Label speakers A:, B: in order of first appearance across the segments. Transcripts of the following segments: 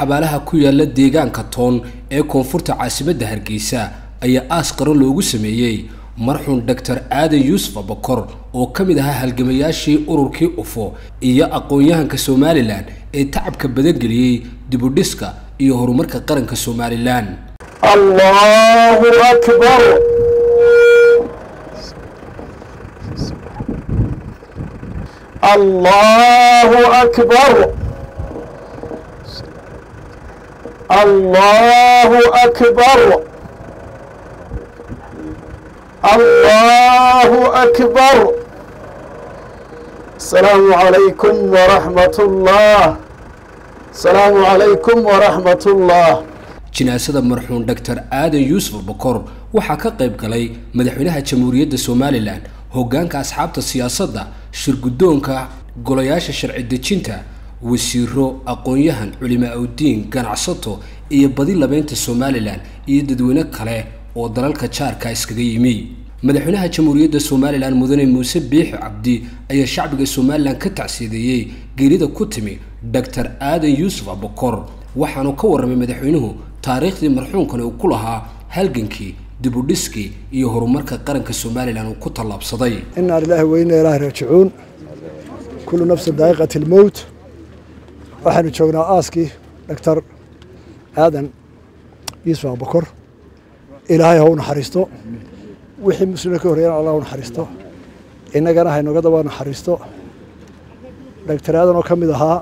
A: xabaalaha ku yaala deegaanka toon ee koonfurta caasimadda hargeysa ayaa aas qaro loogu sameeyey marxuun doctor aadan yuusuf abakor oo ka mid ahaa halgamayaashii ururkii ufo iyo aqoon-yahanka somalilan ee tacabka badangeliyey dibudhiska iyo horumarka qaranka somalilan
B: الله أكبر الله أكبر الله أكبر الله أكبر السلام عليكم ورحمة الله السلام عليكم ورحمة الله
A: jinaasada marxuun doctor aadan yuusuf abakor waxaa ka qayb galay madaxweynaha jamhuuriyadda somalilan hoggaanka asxaabta siyaasadda shirguddoonka golayaasha sharci dejinta wasiiro aqoon-yahan culimaa udiin ganacsato iyo badi labeynta somalilan iyo dadweyne kale oo dalalka jaarka iskaga yimi madaxweynaha jamhuuriyadda somalilan mudane muuse biixi cabdi ayaa shacbiga somalilan ka tacsiideeyey geerida ku timi doctor aadan yuusuf abakor waxaanu ka warramay madaxweynuhu taariikhdii marxuunkani uu ku lahaa halgankii dibudhiskii iyo horumarka qaranka somalilan uu ku tallaabsaday
C: inaa lilaahi weyna ilaahi raajicuun kullu nafsin daa'iqati almowt waxaanu joognaa aaskii doctor aadan yuusuf abakor ilaahay ha u naxariisto wixii muslimiin ka horreeyana allah u naxariisto innagana haynoga daba naxariisto doctor aadan oo ka mid ahaa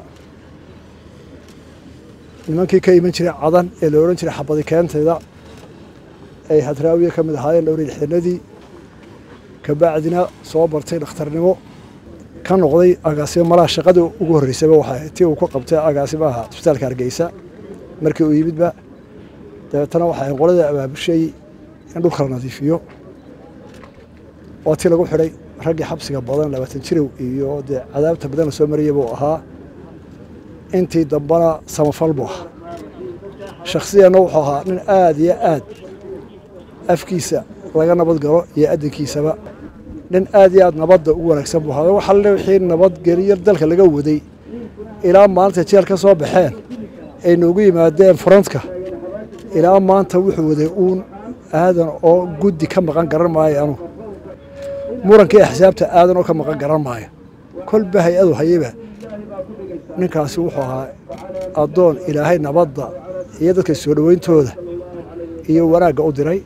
C: nimankii ka iman jiray cadan ee la odhan jiray xabadi keenteeda ay hadraawiya ka mid ahaayeen dhowri lixdanadii kabacdina soo bartay dhakhtarnimo ka noqday agaasimo malaha shaqadii ugu horreysaba waxay tii uu ku qabtay agaasimaha isbitaalka hargeysa markii uu yimidba dabeetana waxay qoladii abaabushay in dhulka la nadiifiyo waa tii lagu xidhay raggii xabsiga badan labaatan jirow iyo dee cadaabta badan la soo maraya buu ahaa intii dambana samafal buu ahaa shakhsiyanna wuxuu ahaa nin aada iyo aad afkiisa laga nabad galo iyo adinkiisaba nin aad iyo aad nabadda u wanaagsan buu ahaa waxaa le wixii nabadgeliyo dalka laga waday ilaa maalinta jeel ka soo baxeen ay noogu yimaadeen frontka ilaa maanta wuxuu waday uun aadan oo guddi ka maqan garan maayo anugu murankii axsaabta aadan oo ka maqan garan maayo kolba hay-adu hayaba ninkaasi wuxuu ahaa addoon ilaahay nabadda iyo dadka soo dhoweyntooda iyo wanaagga u diray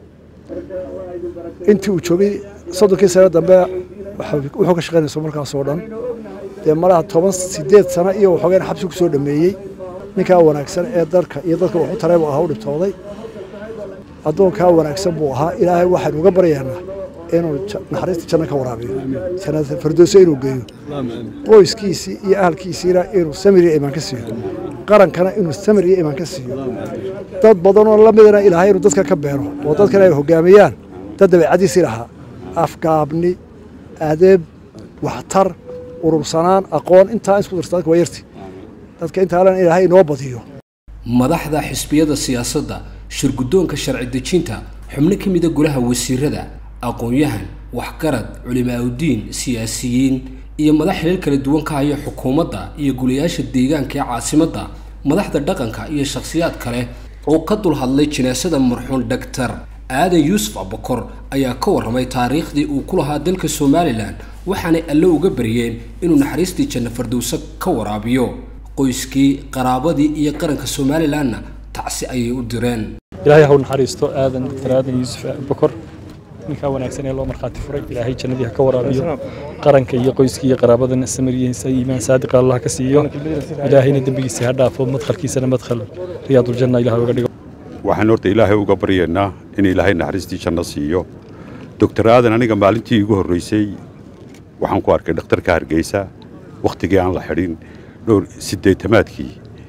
C: intii uu joogay soddonkii sano dambe wuxuu ka shaqaynayso markaasoo dhan dee malaha toban sideed sano iyo waxoogeen xabsi ku soo dhameeyey ninkaa wanaagsan ee dalka iyo dadka waxu taray buu ahaa u dhibtooday addoonkaa wanaagsan buu ahaa ilaahay waxaynu uga baryaynaa inuu naxariista janno ka waraabiyo jannada firdowso inuu geeyo qoyskiisii iyo ahalkiisiina inuu samir iyo imaan ka siiyo qarankana inuu samir iyo imaan ka siiyo dad badanoo lamidana ilaahay inuu dadka ka beero oo dadkana ay hogaamiyaan dad dabeecadiisii lahaa afgaabni adeeb waxtar urursanaan aqoon intaa isku dirta dadka waa yarti dadka intaalan ilaahay inoo badiyo
A: madaxda xisbiyada siyaasadda shirguddoonka sharci dejinta xubno ka mida golaha wasiirada aqoon-yahan waxgarad culimaa-udiin siyaasiyiin iyo madax xilal kala duwan ka haya xukuumadda iyo gulayaasha deegaanka ee caasimadda madaxda dhaqanka iyo shakhsiyaad kale oo ka dul hadlay jinaasada marxuun doctor aadan yuusuf abakor ayaa ka warramay taariikhdii uu ku lahaa dalka somalilan waxaanay alle uga baryeen inuu naxariistii janno fardowso ka waraabiyo qoyskii qaraabadii iyo qaranka somalilanna tacsi ayay u direen
D: ilaahay ha u naxariisto aadan doctor aadan yuusuf abakor ninkaa wanaagsan ee loo markhaati furay ilaahay jannadii ha ka waraabiyo qaranka iyo qoyskii iyo qaraabadana samariyeysa iimaan saadiqa allah ka siiyo ilaahayna dembigiisa ha dhaafo madkhalkiisana madkhal riyaaduljanna ilaah uga dhigo
E: waxaan horta ilaahay uga baryaynaa in ilaahay naxariistii janno siiyo doctor aadan aniga maalintii igu horreysay waxaan ku arkay dhakhtarka hargeysa wakhtigii aan la xidhin dhowr siddeetamaadkii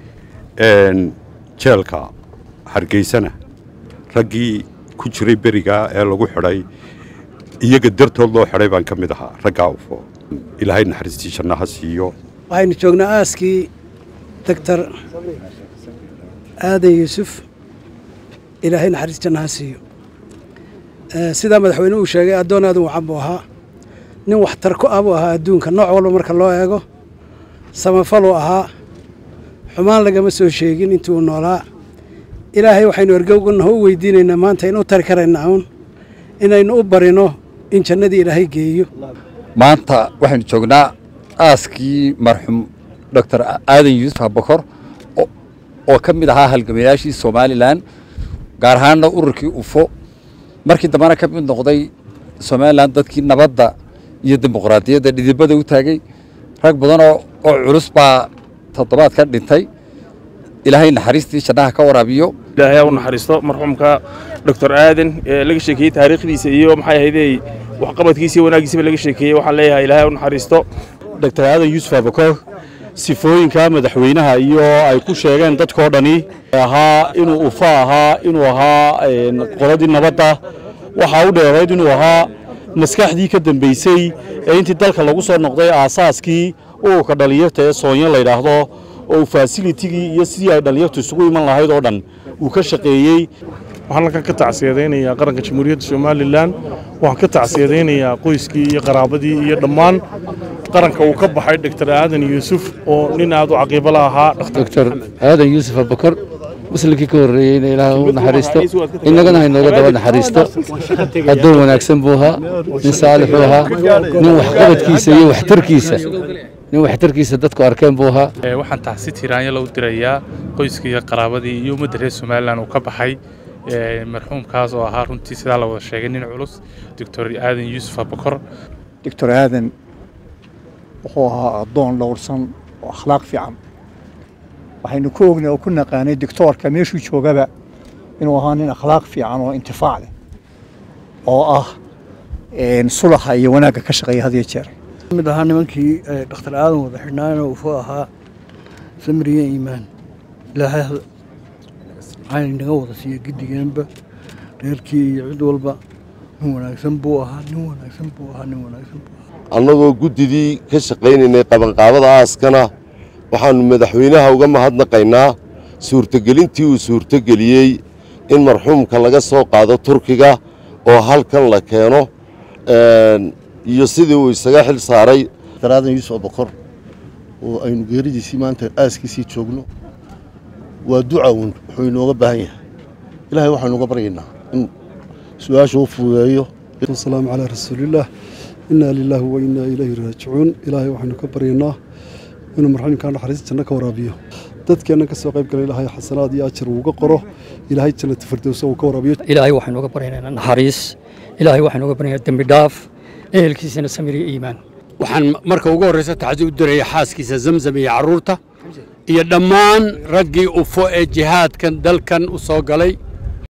E: jeelka hargeysana raggii ku jiray berigaa ee lagu xidhay iyaga dartood loo xidhay baan ka mid ahaa raggaa ufo ilaahay naxariistii janno ha siiyo
F: waxaynu joognaa aaskii doctor aadan yuusuf ilaahay naxariis janno ha siiyo sidaa madaxweyne uu sheegay addoon aadan wacan buu ahaa nin waxtar ku ah buu ahaa adduunka nooc walba marka loo eego samafaluu ahaa xumaan lagama soo sheegin intuu noolaa ilaahay waxaynu ergowganaho u weydiinaynaa maanta inuu tari karaynaa uun inaynu u barino in jannadii ilaahay geeyo
G: maanta waxaynu joognaa aaskii marxuum doctor aadan yuusuf abakor oo ka mid ahaa halgamayaashii somalilan gaar ahaanna ururkii ufo markii dambena ka mid noqday somalilan dadkii nabadda iyo dimuqraadiyadda dhidibada u taagay rag badan oo oo culus baa toddobaad ka dhintay ilaahay naxariistii jannaha ka waraabiyo
H: ilaahay ha u naxariisto marxuumka doctor aadan ee laga sheekeeyey taariikhdiisa iyo maxay ahaydey waxqabadkiisa iyo wanaaggiisaba laga sheekeeyey waxaan leeyahay ilaahay ha u naxariisto
I: doctor aadan yuusuf abakor sifooyinka madaxweynaha iyo ay ku sheegeen dadkoo dhani ahaa inuu ufa ahaa inuu ahaa qoladii nabadda waxaa u dheerayd inuu ahaa maskaxdii ka dambaysay ee intii dalka lagu soo noqday aasaaskii ururka dhallinyarta ee soonyo la yidhaahdo oo fasilitigii iyo sidii ay dhallinyartu isugu iman lahayd oo dhan uu ka shaqeeyey
H: waxaan halkan ka tacsiyadaynayaa qaranka jamhuuriyadda somalilan waxaan ka tacsiyadaynayaa qoyskii iyo qaraabadii iyo dhammaan qaranka uu ka baxay doctor aadan yuusuf oo nin aad u caqiibo la ahaa
J: doctor aadan yuusuf abakor muslimkii ka horreeyeyna ilaah u naxariisto innagana haynooga daba naxariisto addoon wanaagsan buu ahaa nin saalixuu ahaa nin waxqabadkiisa iyo waxtarkiisa nin waxtarkiisa dadku arkeen buu ahaa
K: waxaan taxsi tiraanya lagu dirayaa qoyskii iyo qaraabadii iyo ummadda reer somalilan uu ka baxay marxuumkaas oo ahaa runtii sidaa la wada sheegay nin culus doctor aadan yuusuf abakor
L: doctor aadan wuxuu ahaa addoon dhowrsan oo akhlaaq fiican waxaynu ku ognay oo ku naqaanay doctoorka meeshuu joogaba inuu ahaa nin akhlaaq fiican oo intifaac leh oo ah sulaxa iyo wanaagga ka shaqeeya had iyo jeer
C: mid ahaa nimankii dhakhtar aadan wada xidhnaayna uu ahaa samiriye iimaan ilaahay waxayna inaga wada siiya giddigeenba reerkii iyo cid walba nin wanaagsan buu ahaa nin wanaagsan buu ahaa nin wanaagsan buu ahaa
M: annagoo guddidii ka shaqaynaynay qabanqaabada aaskana waxaannu madaxweynaha uga mahadnaqaynaa suurtogelintii uu suurtogeliyey in marxuumka laga soo qaado turkiga oo halkan la keeno iyo sidii uu isaga xil saaray
N: daraadan yuusuf abakor oo aynu geeridiisii maanta aaskiisii joogno waa ducawn wuxuu inooga baahan yahay ilaahay waxaynu uga baryaynaa in su-aasha u fududeeyo
O: wasalaamu calaa rasuulillaah innaa lilaahi wa innaa ilayhi raajicuun ilaahay waxaynu ka baryaynaa inuu marxuumkaa naxariista janno ka waraabiyo dadkeennan ka soo qayb galay ilaahay xasanaad iyo ajar uuga qoro ilaahay jannata firdowsa uu ka waraabiyo
P: ilaahay waxaynu uga baryaynaa naxariis ilaahay waxaynu uga baryaynaa dembi dhaaf ehelkiisana samir iyo iimaan
Q: waxaan marka ugu horreysa taxdi u diraya xaaskiisa zamzam iyo carruurta iyo dhammaan raggii ufo ee jihaadkan dalkan u soo galay